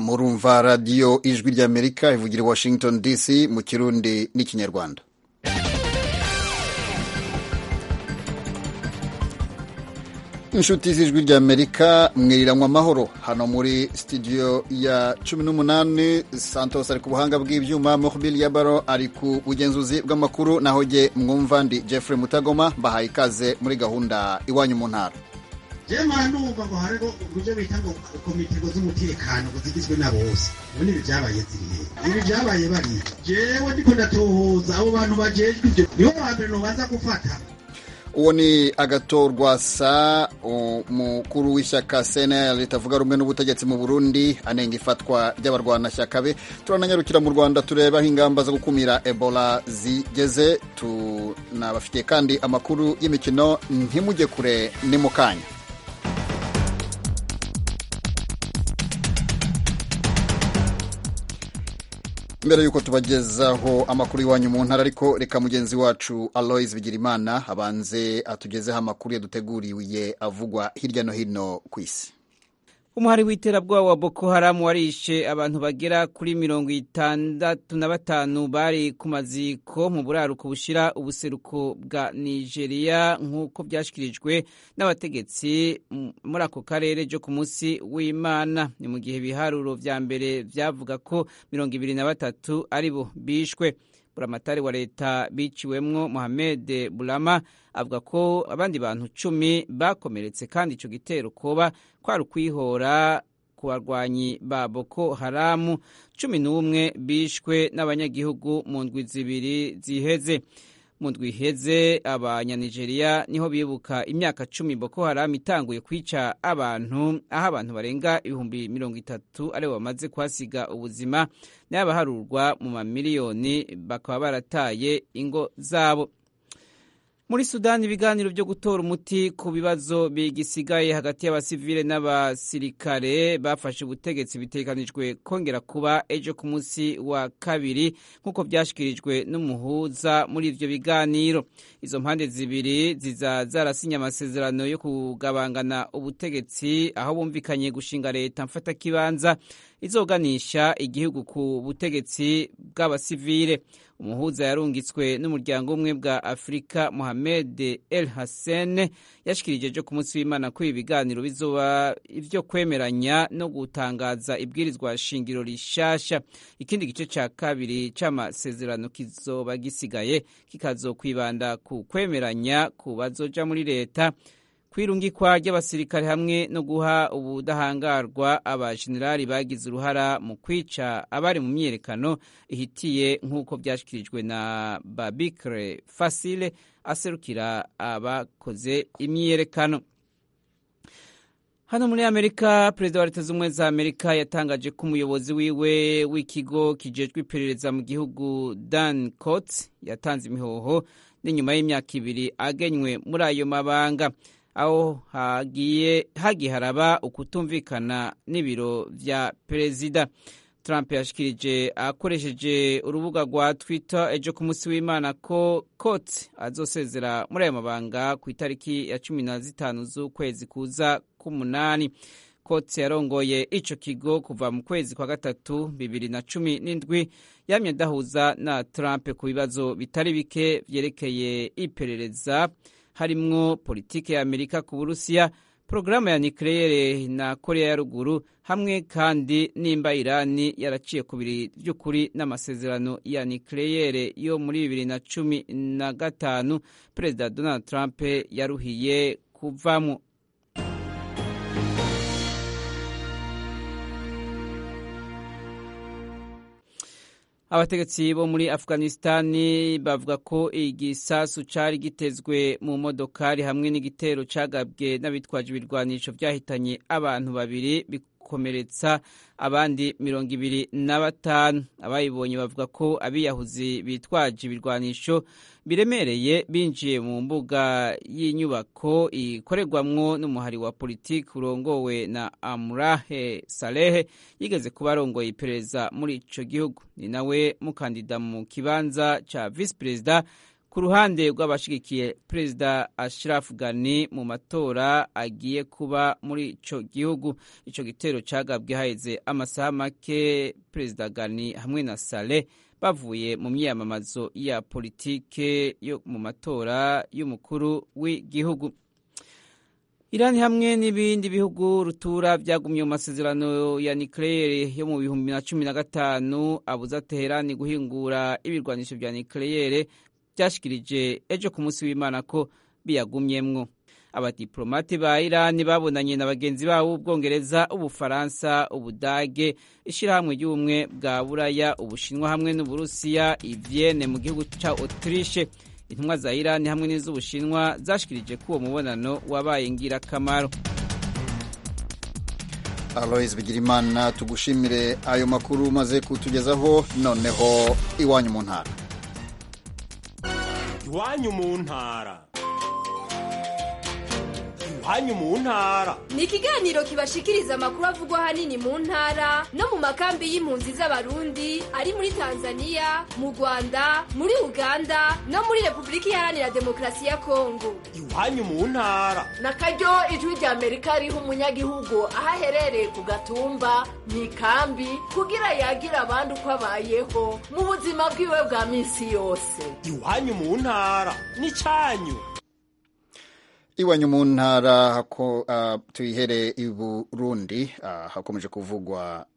murumva radiyo ijwi ry'amerika ivugira i washington dc mu kirundi n'ikinyarwanda inshuti z'ijwi ry'amerika mwiriranywa amahoro hano muri studio ya cumi n'umunani santos ari ku buhanga bw'ibyuma mohbili ya baro ari ku bugenzuzi bw'amakuru naho jye mwumva ndi jeffrey mutagoma bahaye ikaze muri gahunda iwanyu mu ntara jema ndumva ngo hariho uburyo bita ngo komite z'umutekano ngo zigizwe na bose ubundi ibi byabaye zirihe ibi byabaye bariya jewe ndiko ndatohoza abo bantu bajejwe ibyo nibo ba mbere nobanza gufata uwo ni agatorwa sa umukuru w'ishyaka cnl ritavuga rumwe n'ubutegetsi mu burundi anenga ifatwa ry'abarwanashyaka be turananyarukira mu rwanda tureba aho ingamba zo gukumira ebola zigeze tunabafitiye kandi amakuru y'imikino ntimujye kure ni mu kanya mbere y'uko tubagezaho amakuru y'iwanyu mu ntara ariko reka mugenzi wacu aloise bigirimana abanze atugezeho amakuru yaduteguriye avugwa hirya no hino ku isi umuhari w'iterabwoba wa boko haramu warishe abantu bagera kuri mirongo itandatu na batanu bari ku maziko mu buraruko bushira ubuseruko bwa nigeria nk'uko byashyikirijwe n'abategetsi muri ako karere byo ku munsi w'imana ni mu gihe ibiharuro vya mbere vyavuga ko mirongo ibiri na batatu ari bo bishwe buramatari wa leta biciwemwo mohamed burama avuga ko abandi bantu cumi bakomeretse kandi ico gitero koba kwari ukwihora ku barwanyi ba boko haramu cumi n'umwe bishwe n'abanyagihugu mu ndwi zibiri ziheze mu ndwi iheze abanyanigeriya niho bibuka imyaka cumi boko haramu itanguye kwica abantu aho abantu barenga ibihumbi mirongo itatu aribo bamaze kuhasiga ubuzima n'abaharurwa mu mamiliyoni bakaba barataye ingo zabo muri sudani ibiganiro byo gutora umuti ku bibazo bigisigaye hagati y'abasivile n'abasirikare bafashe ubutegetsi bitekanijwe kongera kuba ejo ku munsi wa kabiri nk'uko byashyikirijwe n'umuhuza muri ibyo biganiro izo mpande zibiri ziza zarasinye amasezerano yo kugabangana ubutegetsi aho bumvikanye gushinga leta mfatakibanza izoganisha igihugu ku butegetsi bw'abasivile umuhuza yarungitswe n'umuryango umwe bwa afurika mohamed el hassan yashikirije ejo ku munsi w'imana ko ibi biganiro bizoba ivyo kwemeranya no gutangaza ibwirizwa shingiro rishasha ikindi gice ca kabiri c'amasezerano kizoba gisigaye kikazokwibanda ku kwemeranya ku bazoja muri leta kwirungikwa ry'abasirikare hamwe no guha ubudahangarwa abajenerali bagize uruhara mu kwica abari mu myiyerekano ihitiye nk'uko byashyikirijwe na babikre fasile aserukira abakoze imyiyerekano hano muri amerika perezida wa leta z'ubumwe za amerika yatangaje ko umuyobozi wiwe w'ikigo kijejwe iperereza mu gihugu dan cots yatanze imihoho n'inyuma y'imyaka ibiri agenywe muri ayo mabanga aho hagiye hagiye haraba ukutumvikana n'ibiro vya perezida trump yashikirije akoresheje urubuga rwa twitter ejo ku munsi w'imana ko kot azosezera muri ayo mabanga ku itariki ya cumi na zitanu z'ukwezi kuza k'umunani kot yarongoye ico kigo kuva mu kwezi kwa gatatu bibiri na cumi n'indwi yamye adahuza na trump ku bibazo bitari bike vyerekeye iperereza harimwo politike ya amerika ku burusiya porogaramu ya nikeleyere na korea ya ruguru hamwe kandi nimba irani yaraciye ku biri by'ukuri n'amasezerano ya nikeleyere yo muri bibiri na cumi na gatanu perezida donald trump yaruhiye kuvamo abategetsi bo muri afghanistani bavuga ko igisasu cari gitezwe mu modokari hamwe n'igitero cagabwe n'abitwaje ibirwanisho vyahitanye abantu babiri bikomeretsa abandi mirongo ibiri na batanu abayibonye bavuga ko abiyahuzi bitwaje ibirwanisho biremereye binjiye mu mbuga y'inyubako ikorerwamwo n'umuhari wa politiki urongowe na amurahe salehe yigeze kuba arongoye iperereza muri ico gihugu ni nawe mukandida mu kibanza ca visi perezida ku ruhande rw'abashigikiye perezida Ashraf Ghani mu matora agiye kuba muri ico gihugu ico gitero cagabwe haheze amasaha make perezida Ghani hamwe na Saleh bavuye mu myiyamamazo ya politike yo mu matora y'umukuru w'igihugu Irani hamwe n'ibindi bihugu rutura byagumye mu masezerano ya nucleaire yo mu bihumbi na cumi na gatanu abuza Teherani guhingura ibirwanisho vya nucleaire byashikirije ejo ku munsi w'Imana ko biyagumyemwo abadiplomate ba Irani babonanye na bagenzi babo b'Ubwongereza, Ubufaransa, Ubudage, ishirahamwe ry'ubumwe bwa Buraya, Ubushinwa hamwe n'Uburusiya i Vienne mu gihugu ca Autriche. Intumwa za Irani hamwe n'iz'Ubushinwa zashikirije ko uwo mubonano wabaye ngirakamaro. Alois Bigirimana tugushimire ayo makuru umaze kutugezaho noneho iwanyu mu ntara iwanyu mu ntara iwanyu mu ntara ni ikiganiro kibashikiriza amakuru avugwa ahanini mu ntara no mu makambi y'impunzi z'abarundi ari muri tanzania mu rwanda muri uganda no muri repubulika iharanira demokarasi ya kongo iwanyu mu ntara na karyo ijwi rya amerika riha umunyagihugu aho aherereye ku gatumba mu ikambi kugira yagira abandi uko abayeho mu buzima bwiwe bwa minsi yose iwanyu mu ntara ni cyanyu iwanyu mu ntara uh, tuyihere i burundi uh, hakomeje kuvugwa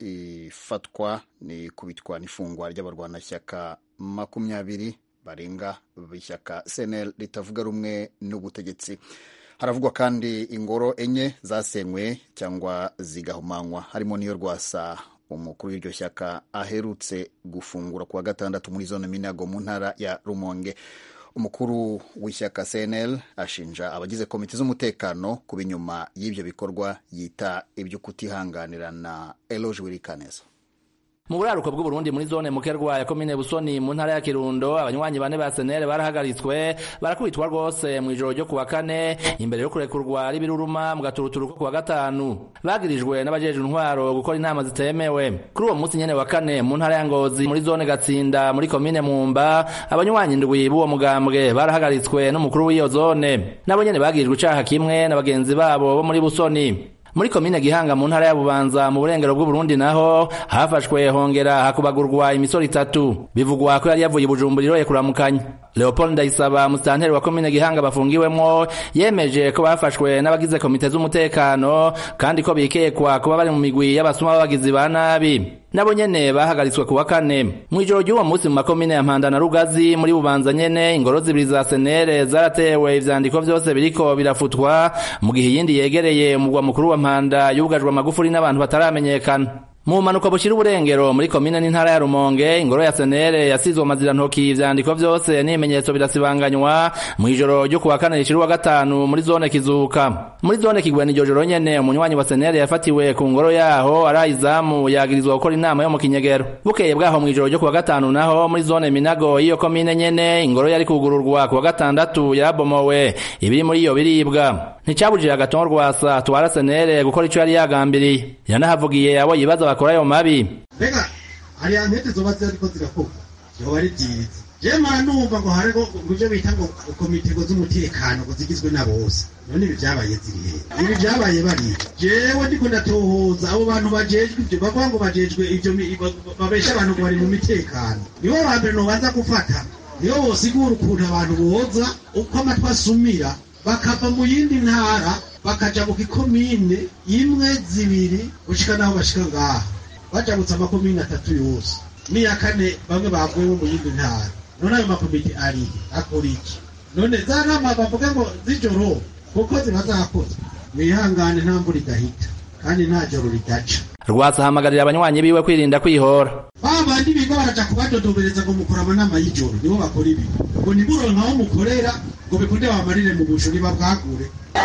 ifatwa ni kubitwa n'ifungwa ry'abarwanashyaka makumyabiri barenga b'ishyaka cnl ritavuga rumwe n'ubutegetsi haravugwa kandi ingoro enye zasenywe cyangwa zigahumanywa harimo n'iyo rwasa umukuru w'iryo shyaka aherutse gufungura kuwa gatandatu muri zone minago mu ntara ya rumonge umukuru w'ishyaka cnl ashinja abagize komite z'umutekano kuba inyuma y'ibyo bikorwa yita ibyo kutihanganirana eloge wirikaneza mu buraruko bw'uburundi muri zone mukerwa ya komine busoni mu ntara ya kirundo abanywanyi bane ba senere barahagaritswe barakubitwa rwose mu ijoro ryo kuwa kane imbere yo kurekurwa ari biruruma mu gaturuturu ko kuwa gatanu bagirijwe n'abajejwe intwaro gukora inama zitemewe kuri uwo munsi nyene wa kane mu ntara ya ngozi muri zone gatsinda muri komine mumba abanywanyi ndwi b'uwo mugambwe barahagaritswe n'umukuru w'iyo zone nabo nyene bagirijwe icaha kimwe na bagenzi babo bo muri busoni muri komine gihanga mu ntara ya bubanza mu burengero bw'uburundi naho hafashwe hongera hakubagurwa imisoro itatu bivugwa ko yari yavuye ibujumbura iroye kuramukanya leopold ndayisaba musitanteri wa komine gihanga bafungiwemwo yemeje ko bafashwe n'abagize komite z'umutekano kandi ko bikekwa kuba bari mu migwi y'abasuma b'abagizi ba nabi nabo nyene bahagaritswe kuwa kane mw'ijoro ry'uwo munsi mu makomine ya mpanda na rugazi muri bubanza nyene ingoro zibiri za senere zaratewe ivyandiko vyose biriko birafutwa mu gihe iyindi yegereye umugwa mukuru wa mpanda yugajwe amagufuri n'abantu bataramenyekana mu bumanuko bushira uburengero muri komine n'intara ya rumonge ingoro ya senere yasizwe amazirantoki ivyandiko vyose n'ibimenyetso birasibanganywa mw'ijoro ryo kuwa kane rishira uwa gatanu muri zone kizuka muri zone kigwena iryo joro nyene umunywanyi wa senere yafatiwe ku ngoro yaho arayizamu yagirizwa gukora inama yo mu kinyegero bukeye bwaho mw'ijoro ryo kuwa gatanu naho muri zone minago y'iyo komine nyene ingoro yari kugururwa kuwa gatandatu yarabomowe ibiri muri iyo biribwa nticabujije agatongo rwasa twara senere gukora ico yari yagambiriye yanahavugiye abo yibaza bakora ayo mabi mbega hariya ntete zoba ziriko zirakorwa yoba ari byiza je mara numva ngo hariho ivyo bita ngo komite ngo z'umutekano ngo zigizwe na bose none ibi vyabaye ziri hehe ibi vyabaye bari jewe ndiko ndatohoza abo bantu bajejwe ivyo bavuga ngo bajejwe ivyo babesha abantu ngo bari mu mitekano nibo ba mbere nobanza gufata nibo bosigura ukuntu abantu boza uko amatwi asumira bakava mu yindi ntara bakaja mu gikomine imwe zibiri gushika naho bashika ngaha bajabutse amakomine atatu yose n'iya kane bamwe bavuye mu yindi ntara none ayo makomite ari akora iki none za nama bavuga ngo z'ijoro kuko ziba zakozwe mwihangane nta mvura idahita kandi nta joro ridaca rwasa ahamagarira abanywanyi biwe kwirinda kwihora ba bandi biga baraja kubadodobereza ngo mukora amanama y'ijoro nibo bakora ibi ngo nimuronka aho mukorera ngo bikunde bamarire mu busho nibabwagure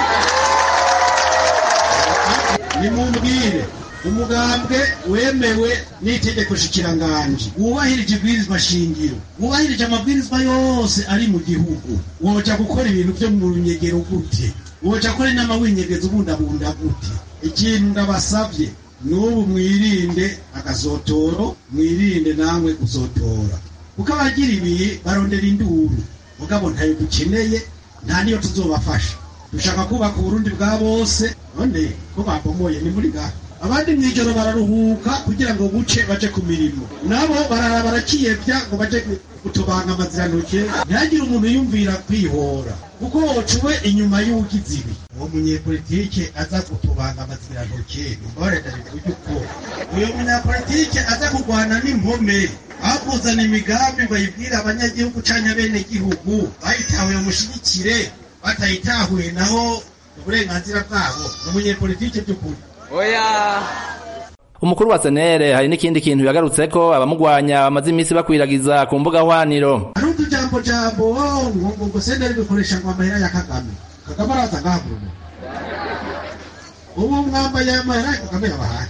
nimumbwire umugambwe wemewe n'itegeko shikiranganji wubahirije ibwirizwa shingiro wubahirije amabwirizwa yose ari mu gihugu woja gukora ibintu vyo mu runyegero gute woja gukora inama winyegeza ubundabunda gute ikintu ndabasavye n'ubu mwirinde agazotoro mwirinde namwe guzotora kuko abagira ibihe barondera induru mugabo ntayo dukeneye nta niyo tuzobafasha dushaka kubaka uburundi bwa bose none ko babomoye ni muri gaha abandi mw'ijoro bararuhuka kugira ngo buce baje ku mirimo nabo barara barakiyevya ngo baje gutobanga amazirantoke ntihagire umuntu yumvira kwihora kuko wocuwe inyuma y'ugize ibi uwo munyepolitike aza gutobanga amazirantoke mbore ndabivuge uko uyo munyapolitike aza kurwana n'impome aho kuzana imigambi bayibwira abanyagihugu canke abenegihugu bayitahuye mushigikire batayitahuye naho uburenganzira bwabo ni umunyepolitike by'ukuri oya umukuru wa senere hari n'ikindi kintu yagarutseko abamugwanya bamaze iminsi bakwiragiza ku mbuga hwaniro hari utujambo jambo ngo ngo ngo senderi bikoresha ngo amahera ya kagame kagame araza ngaha mu rugo ubu mwambaye amahera ya kagame yabahaye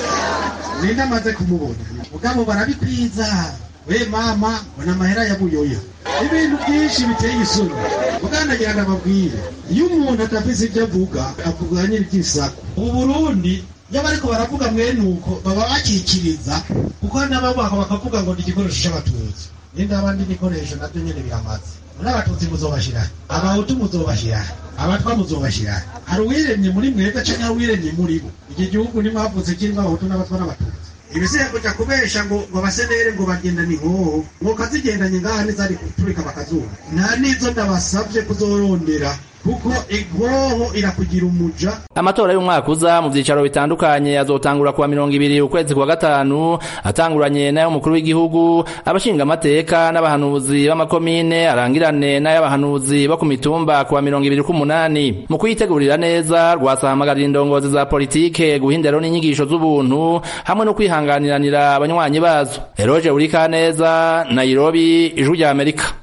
ninde amaze kumubona mugabo barabikwiza we mama mbona amahera ya buyoya ibintu byinshi biteye isoni muganagira ndababwire iyo umuntu adafise ibyo avuga avuga nyiri iby'isaku ubu burundi iyo bariko baravuga mwene uko baba bakikiriza kuko n'ababaka bakavuga ngo ni igikoresho c'abatutsi ninde abandi ibikoresho navyo nyene biramaze n'abatutsi muzobashira abahutu muzobashira abatwa muzobashira hari uwiremye muri mwebwe canke hari uwiremye muri bo iki gihugu nimwavuze kirimwo abahutu n'abatwa n'abatutsi ibisiye kuja kubesha ngo ngo abasenere ngo bagenda ni hoho ngo kazigendanye ngaha nizari guturika bakazuba nta nizo ndabasavye kuzorondera kuko inkoho irakugira umuja amatora y'umwaka uza mu vyicaro bitandukanye azotangura kuwa mirongo ibiri ukwezi kwa gatanu atanguranye n'ay'umukuru w'igihugu abashinga amateka n'abahanuzi b'amakomine arangirane n'ay'abahanuzi bo ku mitumba kuwa mirongo ibiri k'umunani mu kuyitegurira neza rwasahamagarira indongozi za politike guha indero n'inyigisho z'ubuntu hamwe no kwihanganiranira abanywanyi bazo eroje urikaneza nairobi ijwi rya amerika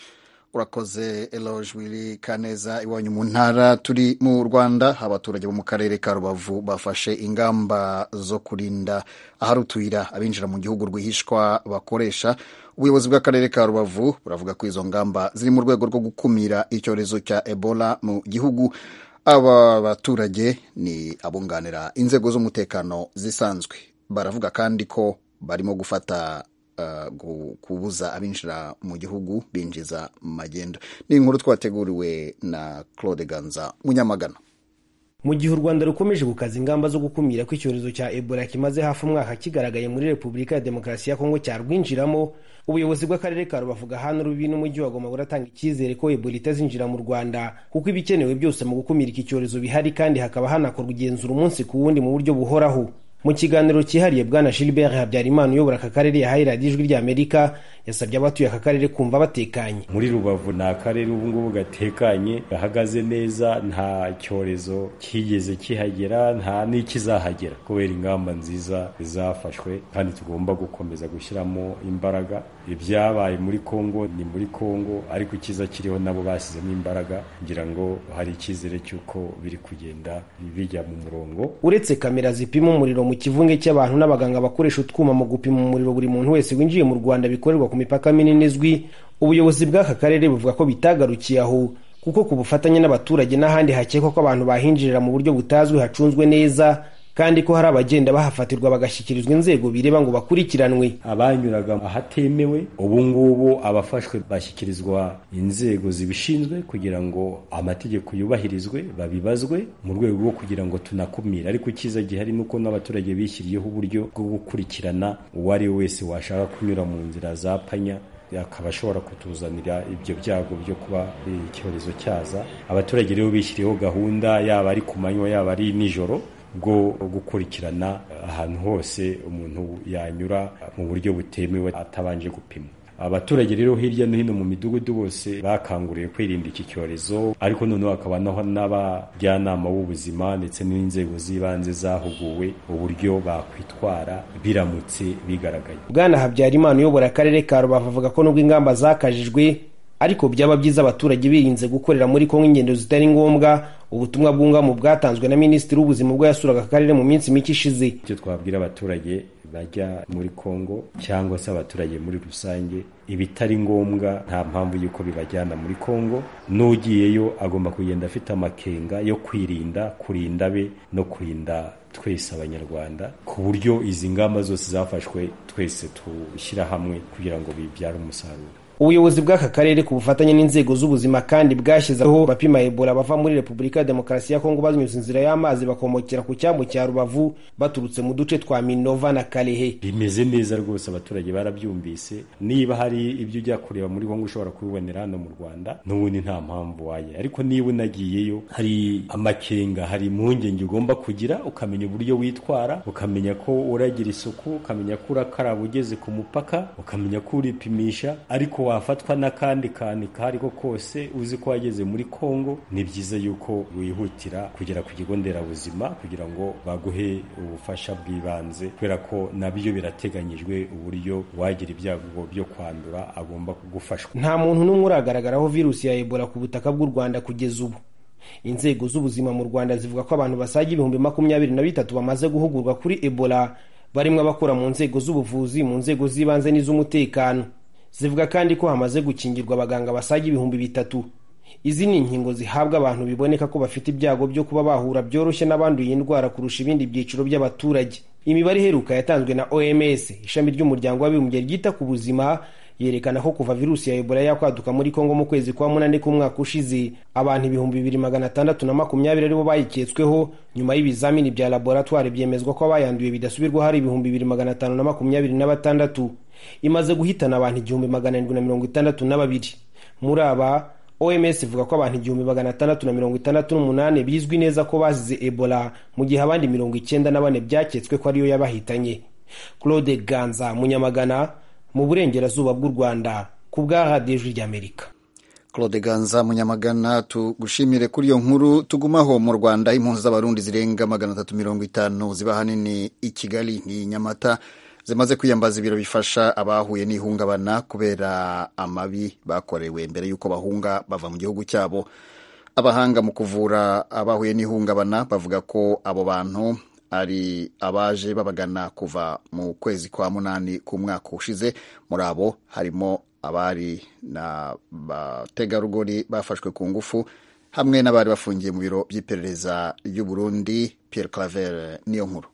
urakoze eloge wili kaneza iwanyu mu ntara turi mu rwanda abaturage bo mu karere ka rubavu bafashe ingamba zo kurinda ahari utuyira abinjira mu gihugu rwihishwa bakoresha ubuyobozi bw'akarere ka rubavu buravuga ko izo ngamba ziri mu rwego rwo gukumira icyorezo cya ebola mu gihugu aba baturage ni abunganira inzego z'umutekano zisanzwe baravuga kandi ko barimo gufata kubuza abinjira mu gihugu binjiza magendo ni inkuru twateguriwe na claude ganza munyamagana mu gihe u rwanda rukomeje gukaza ingamba zo gukumira ko icyorezo cya ebola kimaze hafi umwaka kigaragaye muri repubulika ya demokarasi ya kongo cyarwinjiramo ubuyobozi bw'akarere ka rubavu gahana rubi n'umujyi wa goma buratanga icyizere ko ebola itazinjira mu rwanda kuko ibikenewe byose mu gukumira iki cyorezo bihari kandi hakaba hanakorwa igenzura umunsi ku wundi mu buryo buhoraho mu kiganiro cyihariye bwana gilbert habyarimana uyobora aka karere yahaye radiyo ijwi ry'amerika yasabye abatuye aka karere kumva batekanye muri rubavu ni akarere ubu ngubu gatekanye gahagaze neza nta cyorezo kigeze kihagera nta n'ikizahagera kubera ingamba nziza zafashwe kandi tugomba gukomeza gushyiramo imbaraga ibyabaye muri kongo ni muri kongo ariko icyiza kiriho nabo bashyizemo imbaraga kugira ngo hari icyizere cy'uko biri kugenda bijya mu murongo uretse kamera zipima umuriro mu kivunge cy'abantu n'abaganga bakoresha utwuma mu gupima umuriro buri muntu wese winjiye mu rwanda bikorerwa ku mipaka minini izwi ubuyobozi bw'aka karere buvuga ko bitagarukiye aho kuko ku bufatanye n'abaturage n'ahandi hakekwa ko abantu bahinjirira mu buryo butazwi hacunzwe neza kandi ko hari abagenda bahafatirwa bagashyikirizwa inzego bireba ngo bakurikiranwe abanyuraga ahatemewe ubu ngubu abafashwe bashyikirizwa inzego zibishinzwe kugira ngo amategeko yubahirizwe babibazwe mu rwego rwo kugira ngo tunakumire ariko icyiza gihari ni uko n'abaturage bishyiriyeho uburyo bwo gukurikirana uwo ari we wese washaka kunyura mu nzira za panya akaba ashobora kutuzanira ibyo byago byo kuba icyorezo cyaza abaturage rero bishyiriyeho gahunda yaba ari ku manywa yaba ari nijoro bwo gukurikirana ahantu hose umuntu yanyura mu buryo butemewe atabanje gupimwa abaturage rero hirya no hino mu midugudu bose bakanguriwe kwirinda iki cyorezo ariko noneho hakaba naho n'abajyanama b'ubuzima ndetse n'inzego z'ibanze zahuguwe uburyo bakwitwara biramutse bigaragaye bwana habyarimana uyobora akarere ka rubavu avuga ko nubwo ingamba zakajijwe ariko byaba byiza abaturage birinze gukorera muri kongo ingendo zitari ngombwa ubutumwa bwungamu bwatanzwe na minisitiri w'ubuzima ubwo yasuraga akarere mu minsi mike ishize icyo twabwira abaturage bajya muri kongo cyangwa se abaturage muri rusange ibitari ngombwa nta mpamvu y'uko bibajyana muri kongo n'ugiyeyo agomba kugenda afite amakenga yo kwirinda kurinda be no kurinda twese abanyarwanda ku buryo izi ngamba zose zafashwe twese tushyira hamwe kugira ngo bibyare umusaruro ubuyobozi bw'aka karere ku bufatanye n'inzego z'ubuzima kandi bwashyizeho bapima ebola bava muri repubulika ya demokarasi ya kongo banyuze inzira y'amazi bakomokera ku cyambu cya rubavu baturutse mu duce twa minova na karehe bimeze neza rwose abaturage barabyumvise niba hari ibyo ujya kureba muri kongo ushobora kubibonera hano mu rwanda n'ubundi nta mpamvu waye ariko niba unagiyeyo hari amakenga hari impungenge ugomba kugira ukamenya uburyo witwara ukamenya ko uragira isuku ukamenya ko urakaraba ugeze ku mupaka ukamenya ko uripimisha ariko wafatwa n'akandi kantu kariko kose uzi ko wageze muri kongo ni byiza yuko wihutira kugera ku kigo nderabuzima kugira ngo baguhe ubufasha bw'ibanze kubera ko nabyo birateganyijwe uburyo wagira ibyago byo kwandura agomba gufashwa nta muntu n'umwe uragaragaraho virusi ya ebola ku butaka bw'u rwanda kugeza ubu inzego z'ubuzima mu rwanda zivuga ko abantu basaga ibihumbi makumyabiri na bitatu bamaze guhugurwa kuri ebola barimo abakora mu nzego z'ubuvuzi mu nzego z'ibanze n'iz'umutekano zivuga kandi ko hamaze gukingirwa abaganga basaga ibihumbi bitatu izi ni inkingo zihabwa abantu biboneka ko bafite ibyago byo kuba bahura byoroshye n'abanduye indwara kurusha ibindi byiciro by'abaturage imibare iheruka yatanzwe na oms ishami ry'umuryango w'abibumbye ryita ku buzima yerekana ko kuva virusi ya ebola yakwaduka muri kongo mu kwezi kwa munani k'umwaka ushize abantu ibihumbi bibiri magana atandatu na makumyabiri aribo bayiketsweho nyuma y'ibizamini bya laboratwari byemezwa ko abayanduye bidasubirwaho hari ibihumbi bibiri magana atanu na makumyabiri na batandatu imaze guhitana abantu igihumbi magana arindwi na mirongo itandatu na babiri muri aba oms ivuga ko abantu igihumbi magana atandatu na mirongo itandatu n'umunani bizwi neza ko bazize ebola mu gihe abandi mirongo icyenda na bane byaketswe ko ariyo yabahitanye claude ganza munyamagana mu burengerazuba bw'u rwanda ku bwa radiyo ijwi ry'amerika claude ganza munyamagana tugushimire kuri iyo nkuru tugumaho mu rwanda impunzi z'abarundi zirenga magana atatu mirongo itanu ziba ahanini i kigali ni nyamata zimaze kwiyambaza ibiro bifasha abahuye n'ihungabana kubera amabi bakorewe mbere y'uko bahunga bava mu gihugu cyabo abahanga mu kuvura abahuye n'ihungabana bavuga ko abo bantu ari abaje babagana kuva mu kwezi kwa munani k'umwaka ushize muri abo harimo abari na bategarugori bafashwe ku ngufu hamwe n'abari bafungiye mu biro by'iperereza ry'u Burundi Pierre Claver niyo nkuru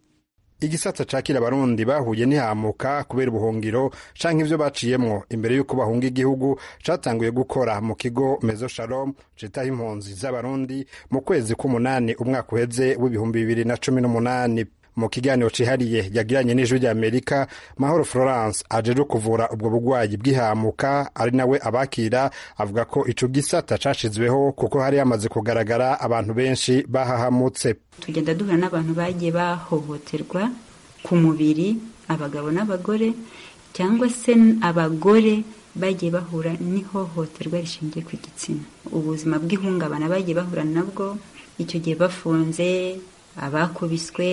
igisata cakira abarundi bahuye ntihamuka kubera ubuhungiro canke ivyo baciyemwo imbere y'uko bahunga igihugu catanguye gukora mu kigo mezo shalom citaho impunzi z'abarundi mu kwezi k'umunani umwaka uheze w'ibihumbi bibiri na cumi n'umunani mu kiganiro cihariye yagiranye n'ijwi rya amerika mahoro florence ajeje kuvura ubwo bugwayi bw'ihamuka ari nawe abakira avuga ko ico gisata cashizweho kuko hari hamaze kugaragara abantu benshi bahahamutse tugenda duhura n'abantu bagiye bahohoterwa ku mubiri abagabo n'abagore cyangwa se abagore bagiye bahura n'ihohoterwa rishingiye ku gitsina ubuzima bw'ihungabana bagiye bahura nabwo icyo gihe bafunze abakubiswe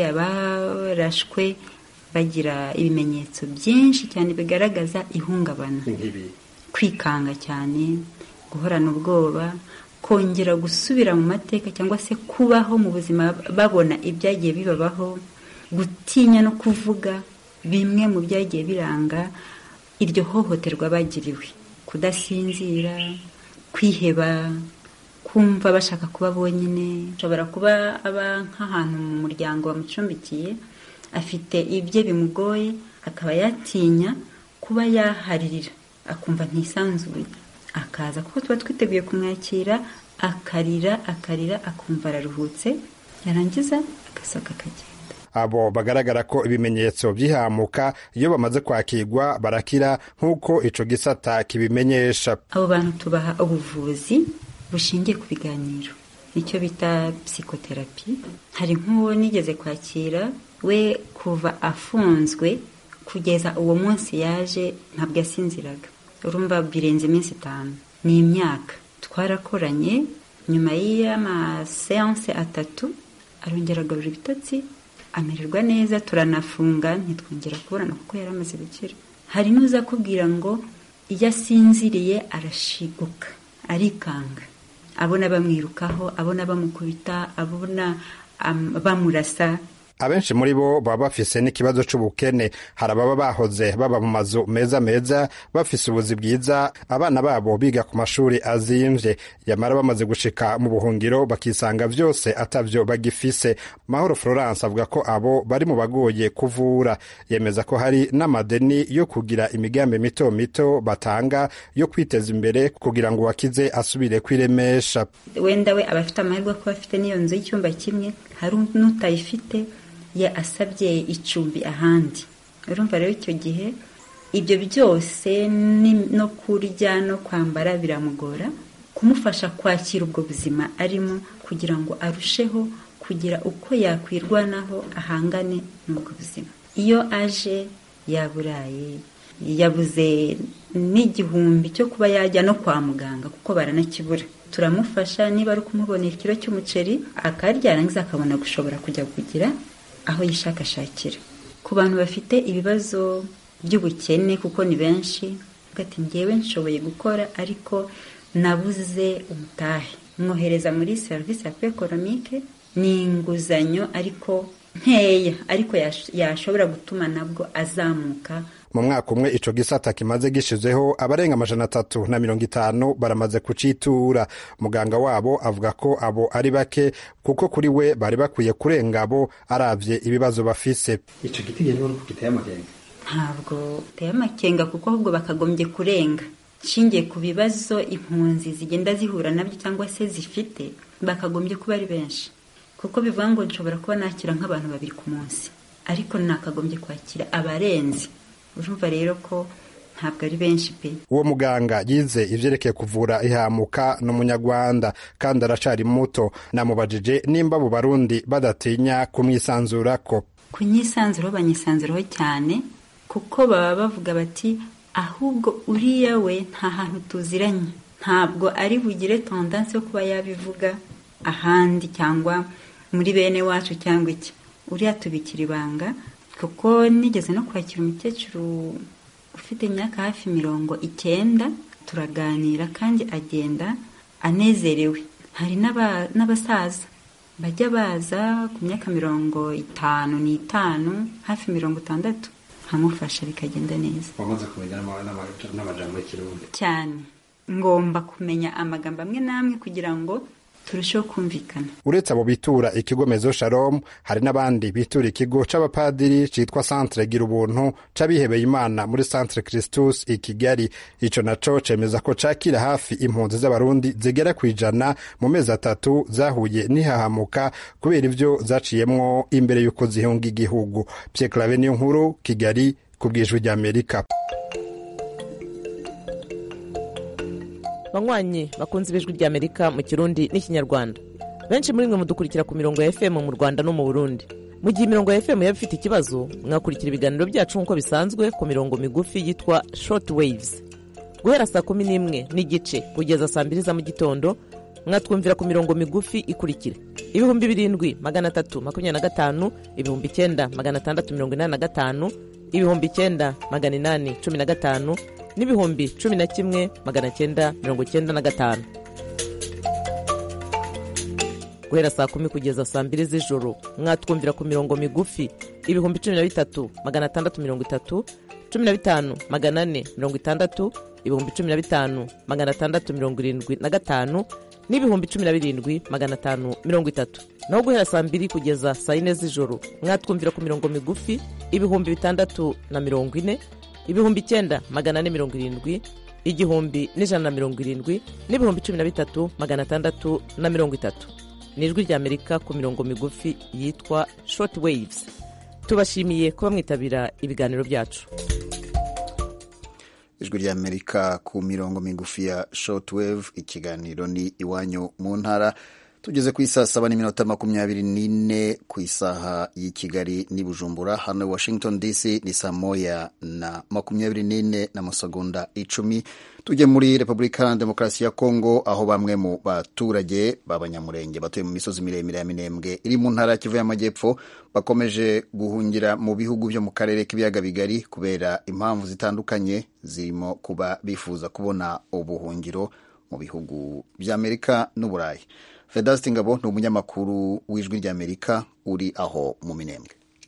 abarashwe bagira ibimenyetso byinshi cyane bigaragaza ihungabana kwikanga cyane guhorana ubwoba kongera gusubira mu mateka cyangwa se kubaho mu buzima babona ibyagiye bibabaho gutinya no kuvuga bimwe mu byagiye biranga iryo hohoterwa bagiriwe kudasinzira kwiheba kumva bashaka kuba bonyine ashobora kuba aba nk'ahantu mu muryango bamucumbikiye afite ibye bimugoye akaba yatinya kuba yaharirira akumva ntisanzuye akaza kuko tuba twiteguye kumwakira akarira akarira akumva araruhutse yarangiza agasohoka akagenda abo bagaragara ko ibimenyetso by'ihamuka iyo bamaze kwakirwa barakira nk'uko ico gisata kibimenyesha abo bantu tubaha ubuvuzi bushingiye ku biganiro nicyo bita psikoterapi hari nk'uwo nigeze kwakira we kuva afunzwe kugeza uwo munsi yaje ntabwo yasinziraga urumva birenze iminsi itanu ni imyaka twarakoranye nyuma y'amaseanse atatu arongera agarura ibitotsi amererwa neza turanafunga ntitwongera kubonana kuko yari amaze gukira hari n'uza akubwira ngo iyo asinziriye arashiguka arikanga abona bamwirukaho abona bamukubita abona bamurasa abenshi muri bo baba bafise n'ikibazo c'ubukene hari ababa bahoze baba mu mazu meza meza bafise ubuzi bwiza abana babo biga ku mashuri azimvye yamara bamaze gushika mu buhungiro bakisanga vyose atavyo bagifise mahoro florence avuga ko abo bari mu bagoye kuvura yemeza ko hari n'amadeni yo kugira imigambi mito mito batanga yo kwiteza imbere kugira ngo uwakize asubire kwiremesha wenda we aba afite amahirwe kuba afite n'iyo nzu y'icyumba kimwe hari n'utayifite ye asabye icumbi ahandi urumva rero icyo gihe ibyo byose no kurya no kwambara biramugora kumufasha kwakira ubwo buzima arimo kugira ngo arusheho kugira uko yakwirwanaho ahangane n'ubwo buzima iyo aje yaburaye yabuze n'igihumbi cyo kuba yajya no kwa muganga kuko baranakibura turamufasha niba ari ukumubonera ikiro cy'umuceri akarya yarangiza akabona gushobora kujya kugira aho yishakashakira ku bantu bafite ibibazo by'ubukene kuko ni benshi ati ngewe nshoboye gukora ariko nabuze umutahe mwohereza muri serivisi ya ekonomike ni inguzanyo ariko nkeya ariko yashobora gutuma nabwo azamuka mu mwaka umwe ico gisata kimaze gishizeho abarenga amajana atatu na mirongo itanu baramaze kucitura muganga wabo avuga ko abo ari bake kuko kuri we bari bakwiye kurenga abo aravye ibibazo bafise ico giti rero nuko giteye amakenga ntabwo giteye amakenga kuko ahubwo bakagombye kurenga nshingiye ku bibazo impunzi zigenda zihura nabyo cyangwa se zifite bakagombye kuba ari benshi kuko bivuga ngo nshobora kuba nakira nk'abantu babiri ku munsi ariko nakagombye kwakira abarenze urumva rero ko ntabwo ari benshi pe uwo muganga yize ivyerekeye kuvura ihamuka ni umunyarwanda kandi aracari muto namubajije nimba abo barundi badatinya kumwisanzurako kunyisanzuraho banyisanzuraho cyane kuko baba bavuga bati ahubwo uriya we nta hantu tuziranye ntabwo ari bugire tondansi yo kuba yabivuga ahandi cyangwa muri bene wacu cyangwa iki uriya tubikira ibanga kuko nigeze no kwakira umukecuru ufite imyaka hafi mirongo icyenda turaganira kandi agenda anezerewe hari n'abasaza bajya baza ku myaka mirongo itanu n'itanu hafi mirongo itandatu nkamufasha bikagenda neza wamaze kumenya n'amajambo y'ikirundi cyane ngomba kumenya amagambo amwe n'amwe kugira ngo turusheho kumvikana uretse abo bitura ikigo mezo shalom hari n'abandi bitura ikigo c'abapadiri citwa centre gira ubuntu c'abihebeye imana muri centre christus i kigali ico naco cemeza ko cakira hafi impunzi z'abarundi zigera kw'ijana mu mezi atatu zahuye n'ihahamuka kubera ivyo zaciyemwo imbere y'uko zihunga igihugu pye clave niyo nkuru kigali ku bwijwi ry'amerika banywanyi bakunze ibijwi ry'amerika mu kirundi n'ikinyarwanda benshi muri mwe mudukurikira ku mirongo ya fm mu rwanda no mu burundi mu gihe imirongo ya fm yaba ifite ikibazo mwakurikira ibiganiro byacu nk'uko bisanzwe ku mirongo migufi yitwa short waves guhera saa kumi n'imwe n'igice kugeza saa mbiri za mu gitondo mwatwumvira ku mirongo migufi ikurikira ibihumbi birindwi magana atatu makumyabiri na gatanu ibihumbi icyenda magana atandatu mirongo inani na gatanu ibihumbi icyenda magana inani cumi na gatanu n'ibihumbi cumi na kimwe magana cyenda mirongo cyenda na gatanu guhera saa kumi kugeza saa mbiri z'ijoro mwatwumvira ku mirongo migufi ibihumbi cumi na bitatu magana atandatu mirongo itatu cumi na bitanu magana ane mirongo itandatu ibihumbi cumi na bitanu magana atandatu mirongo irindwi na gatanu n'ibihumbi cumi na birindwi magana atanu mirongo itatu naho guhera saa mbiri kugeza saa yine z'ijoro mwatwumvira ku mirongo migufi ibihumbi bitandatu na mirongo ine ibihumbi icyenda magana ane mirongo irindwi igihumbi n'ijana na mirongo irindwi n'ibihumbi cumi na bitatu magana atandatu na mirongo itatu ni ijwi ry'amerika ku mirongo migufi yitwa short waves tubashimiye kuba mwitabira ibiganiro byacu ijwi ry'amerika ku mirongo migufi ya shortwave ikiganiro ni iwanyu mu ntara tugeze ku isaa saba n'iminota makumyabiri n'ine ku isaha y'i kigali n'i bujumbura hano washington dc ni saa moya na makumyabiri n'ine n'amasegonda icumi tujye muri repubulika ya demokarasi ya kongo aho bamwe mu baturage b'abanyamurenge batuye mu misozi miremire ya minembwe iri mu ntara ya kivu y'amajyepfo bakomeje guhungira mu bihugu byo mu karere k'ibiyaga bigari kubera impamvu zitandukanye zirimo kuba bifuza kubona ubuhungiro mu bihugu by'amerika n'uburayi vedaste ngabo ni umunyamakuru w'ijwi ry'amerika uri aho mu minembwe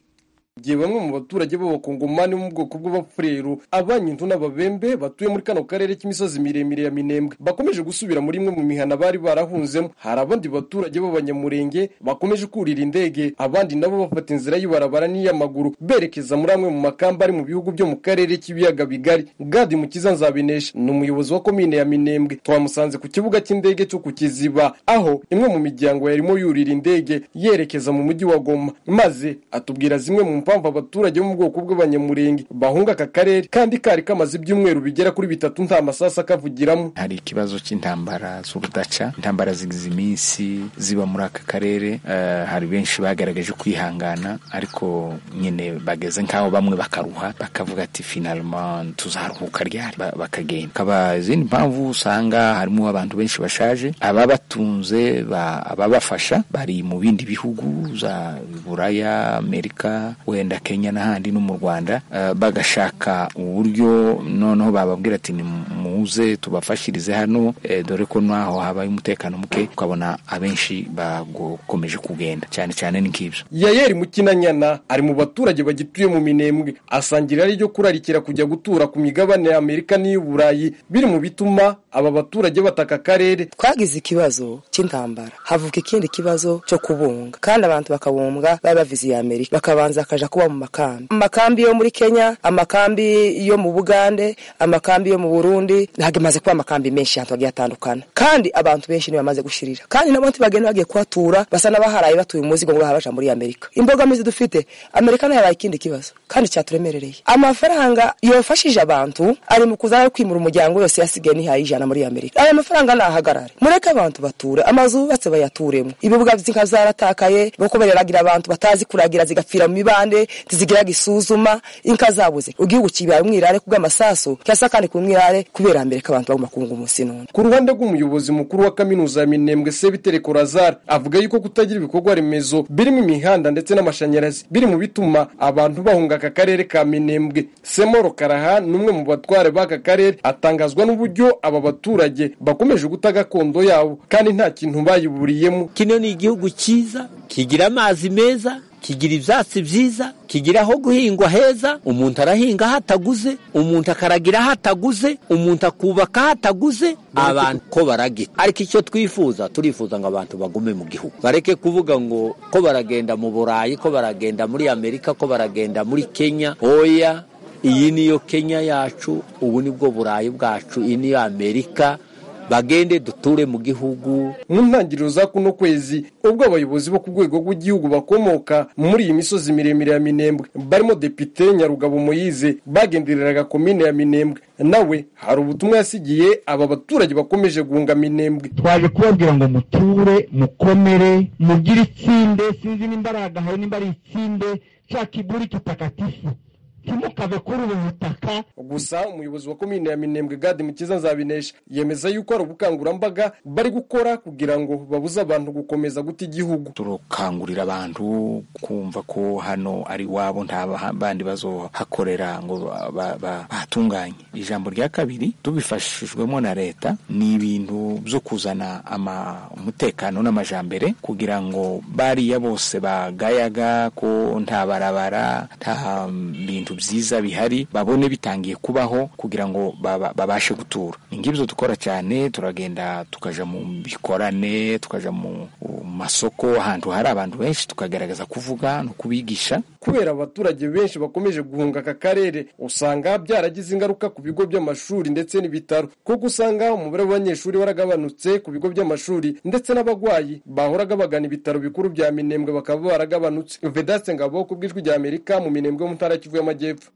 igihe bamwe mu baturage b'abakongomani bo mu bwoko bw'abafurero abanyintu n'ababembe batuye muri kano karere k'imisozi miremire ya minembwe bakomeje gusubira muri imwe mu mihana bari barahunzemo hari abandi baturage b'abanyamurenge bakomeje kurira indege abandi nabo bafata inzira y'ibarabara n'iy'amaguru berekeza muri amwe mu makamba ari mu bihugu byo mu karere k'ibiyaga bigari gadi mukiza nzabinesha ni umuyobozi wa komine ya minembwe twamusanze ku kibuga cy'indege cyo ku kiziba aho imwe mu miryango yarimo yurira indege yerekeza mu mujyi wa goma maze atubwira zimwe mu mpamvu abaturage bo mu bwoko bw'abanyamurenge bahunga aka karere kandi kari kamaze ibyumweru bigera kuri bitatu nta masasa akavugiramo hari ikibazo cy'intambara z'urudaca intambara zigize iminsi ziba muri aka karere uh, hari benshi bagaragaje kwihangana ariko nyine bageze nk'aho bamwe bakaruha bakavuga ati finalement tuzaruhuka ryari bakagenda kaba izindi mpamvu usanga harimo abantu benshi bashaje ababatunze ababafasha bari mu bindi bihugu za buraya amerika wenda kenya n'ahandi no mu rwanda uh, bagashaka uburyo noneho bababwira ati nimuze tubafashirize hano e, dore ko naho habaye umutekano muke ukabona abenshi bakomeje kugenda cyane cyane ni nk'ibyo yayeri mukinanyana ari mu baturage bagituye mu minembwe asangira ari ryo kurarikira kujya gutura ku migabane ya amerika n'iy'uburayi biri mu bituma aba baturage bataka akarere twagize ikibazo cy'intambara havuka ikindi kibazo cyo kubunga kandi abantu bakabumbwa bari baviziye amerika bakabanza bakaja kuba mu makambi amakambi yo muri kenya amakambi yo mu bugande amakambi yo mu burundi hagamaze kuba amakambi menshi ahantu hagiye atandukana kandi abantu benshi nibo bamaze gushirira kandi nabo ntibagenda bagiye kuhatura basa n'abaharaye batuye umuzigo ngo bahabaja muri amerika imbogamizi dufite amerika nayo yabaye ikindi kibazo kandi cyaturemerereye amafaranga yofashije abantu ari mu kuzana kwimura umuryango yose yasigaye nihaye ijana muri amerika aya mafaranga nahagarare mureke abantu bature amazu yubatse bayaturemo ibibuga by'inka zaratakaye boko bareragira abantu batazi kuragira zigapfira mu mibande ntizigiraga isuzuma inka zabuze igihugu kibaye umwirare kubw'amasasu cyasa kandi ku mwirare kubera mbere ko abantu bagomba kunga umunsi none ku ruhande rw'umuyobozi mukuru wa kaminuza ya minembwe sebitere korazari avuga yuko kutagira ibikorwa remezo birimo imihanda ndetse n'amashanyarazi biri mu bituma abantu bahunga aka karere ka minembwe semoro karaha ni umwe mu batware b'aka karere atangazwa n'uburyo aba baturage bakomeje guta gakondo yabo kandi nta kintu bayiburiyemo kino ni igihugu cyiza kigira amazi meza kigira ibyatsi byiza kigira aho guhingwa heza umuntu arahinga aho ataguze umuntu akaragira aho ataguze umuntu akubaka aho ataguze abantu ko baragira ariko icyo twifuza turifuza ngo abantu bagume mu gihugu bareke kuvuga ngo ko baragenda mu burayi ko baragenda muri amerika ko baragenda muri kenya oya iyi niyo kenya yacu ubu nibwo burayi bwacu iyi niyo amerika bagende duture mu gihugu mu ntangiriro za kuno kwezi ubwo abayobozi bo ku rwego rw'igihugu bakomoka muri iyi misozi miremire ya minembwe barimo depite nyarugabo moyize bagendereraga komine ya minembwe nawe hari ubutumwa yasigiye aba baturage bakomeje guhunga minembwe twaje kubabwira ngo muture mukomere mugire itsinde sinzi nimba ari agahawe nimba ari itsinde cya kiburi kitakatifu ntimukave kuri ubu butaka gusa umuyobozi wa komine ya minembwe gadi mukiza nzabinesha yemeza yuko hari ubukangurambaga bari gukora kugira ngo babuze abantu gukomeza guta igihugu turakangurira abantu kumva ko hano ari iwabo nta bandi bazohakorera ngo bahatunganye ijambo rya kabiri tubifashijwemo na leta ni ibintu byo kuzana umutekano n'amajambere kugira ngo bariya bose bagayaga ko nta barabara nta bintu byiza bihari babone bitangiye kubaho kugira ngo babashe gutura ni ngibyo dukora cyane turagenda tukaja mu bikorane tukaja mu masoko ahantu hari abantu benshi tukagaragaza kuvuga no kubigisha kubera abaturage benshi bakomeje guhunga aka karere usanga byaragize ingaruka ku bigo by'amashuri ndetse n'ibitaro kuko usanga umubare w'abanyeshuri waragabanutse ku bigo by'amashuri ndetse n'abarwayi bahoraga bagana ibitaro bikuru bya minembwe bakaba baragabanutse vedaste ngabo ku bw'ijwi rya amerika mu minembwe yo mu ntara kivu y'amajyepfo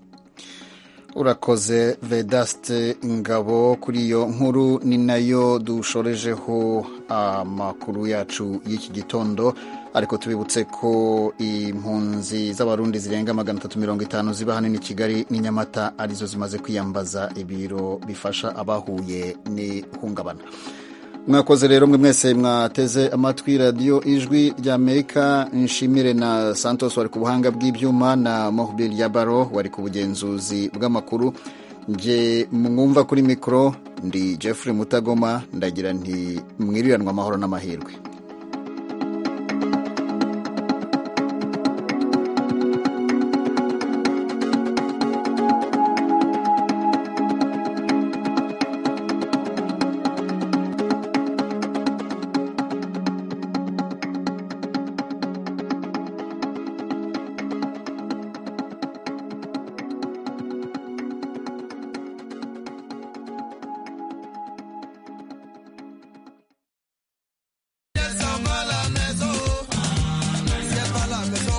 urakoze vedaste ngabo kuri iyo nkuru ni nayo dushorejeho amakuru yacu y'iki gitondo ariko tubibutse ko impunzi z'abarundi zirenga magana atatu mirongo itanu ziba hanini kigali n'i nyamata arizo zimaze kwiyambaza ibiro bifasha abahuye n'ihungabana mwakoze rero mwe mwese mwateze amatwi radiyo ijwi rya amerika nshimire na santos wari ku buhanga bw'ibyuma na mohbil yabaro wari ku bugenzuzi bw'amakuru nge mwumva kuri mikoro ndi jeffrey mutagoma ndagira nti mwiriranwa amahoro n'amahirwe